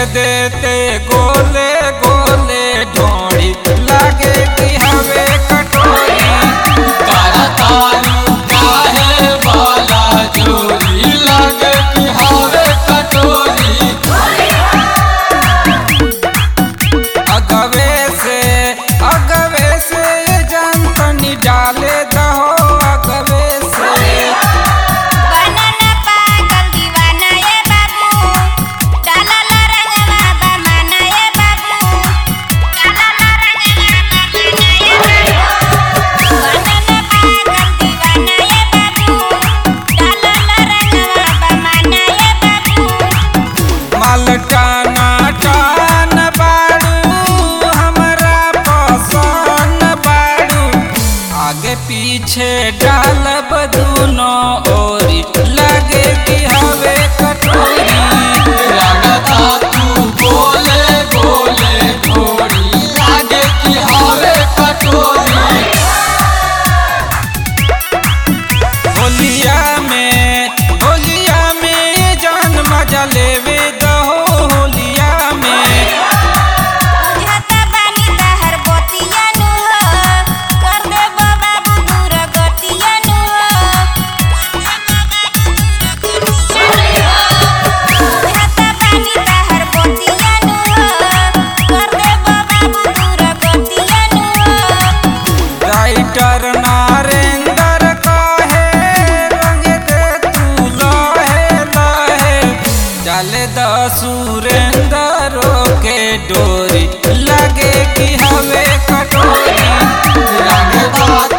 देते गोले गोले ढोड़ी लागे कि हवे कटोरी तारू काहे वाला चोरी लगे कि हवे कटोरी अगवे से अगवे से जान तनी डाले दहो अगवे से बनाना पागल दीवाना ये बाबू डाला ला रंगवा बमाना ये बाबू डाला ला रंगवा बमाना ये बाबू बनाना पागल दीवाना ये बाबू डाला ला रंगवा बमाना ये बाबू मालटाना टान बाड़ू हमरा पसंद बाड़ू आगे पीछे डालब दूनो ओरी लगे कि हवे कटोरी लगता तू बोले बोले घोड़ी लगे कि हवे कटोरी होलिया में होलिया में जान मजा लेवे दहो होलिया में बुझता बानी तहर बतिया नु हो कर दे बाबू दूर गतिया नु हो बुझता बानी तहर बतिया नु हो कर दे बाबू दूर गतिया नु हो राइटर नारेंद्र कहे रंग दे तू लहे लहे डाले द सुरेंद्र के डोरी लगे कि हवे कटोरी लगता